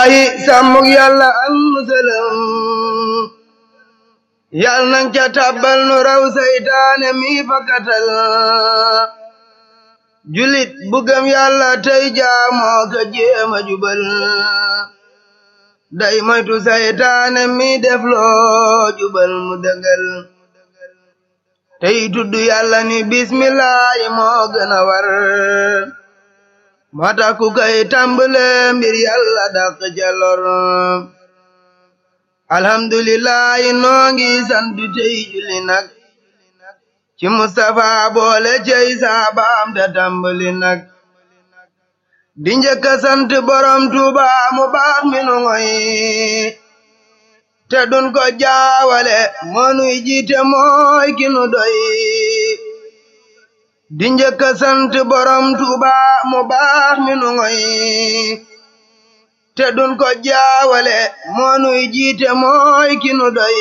bismillahi sàmmug yàlla am musalam yàlla nang ca tàbbal nu raw saytaane mi fakkatal julit bu gëm yàlla tey jaamoo ka jéema jubal day moytu saytaane mi def loo jubal mu dëngal tey tudd yàlla ni bismillahi moo gën a war moo tax ku koy tàmbale mbir yàlla dàq ca lor alhamdulillahi noo ngi sant tey julli nag ci Mustafa boole cey saabaam te tàmbali nag di njëkk a sant borom Tuuba mu baax mi nu ngoy te dun ko jaawale moonuy jiite mooy ki nu doy di njëkk a sant borom Tuuba mu baax mi nu ngoy te dun ko jaawale moonuy jiite mooy ki nu doy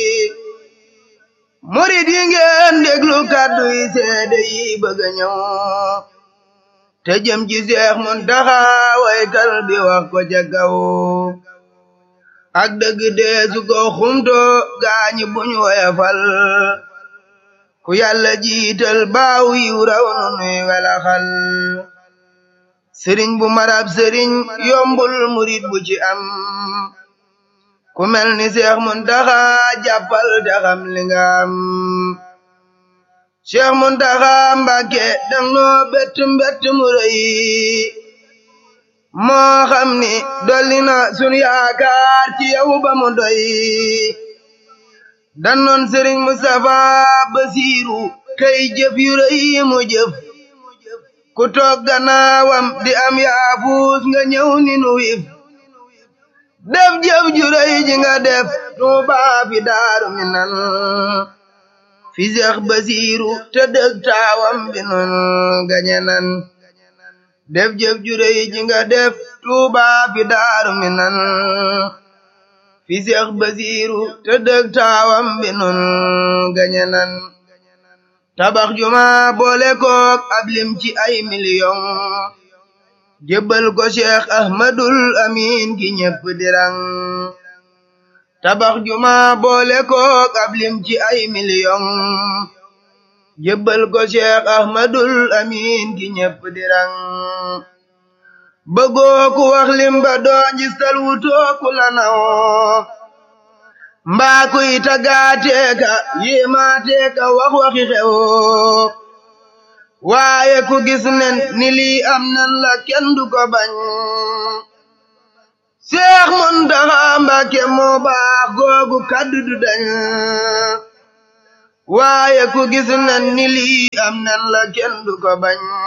murid yi ngeen déglu kàddu yi seede yi bëgg a ñëw te jëm ci Seex Muntaxa waykal bi wax ko ca kaw ak dëgg deesu ko xumto gaañi buñ woyafal ku yàlla jiital baaw yiw raw nu nuy welaxal sëriñ bu marab sëriñ yombul murid bu ci am ku mel ni Seex Muntaxa jàppal te xam li nga am Seex Muntaxa Mbàkke dang noo bett mbett mu rëy moo xam ni dolli na sun yaakaar ci yow ba mu doy dannoon Sëriñ Mustafa Basiiru kay jëf yu rëy mu jëf ku toog gannaawam di am yaafuus nga ñëw ni nu wif def jëf ju rëy ji nga def Tuuba fi Daaru Minan fi Seex Basiiru te dëg taawam bi nun gañe nan def jëf ju rëy ji nga def Tuuba fi Daaru Minan fi Seex Basiiru te dëg taawam bi nun gañe nan tabax juma boole kook ab lim ci ay miliyon jébbal ko Cheikh Ahmadul Amin ki ñépp dirang tabax juma boole kook ab lim ci ay million jébbal ko Cheikh Ahmadul Amin ki ñépp dirang bëggoo ku wax lim ba doo njistal wutoo ku la naw mbaa kuy tagaateeka yéemaateeka wax waxi xew waaye ku gis nen ni lii am nan la kenn du ko bañ Seex Muntaxa Mbàkke moo baax googu kaddu du dañ waaye ku gis nen ni lii am nan la kenn du ko bañ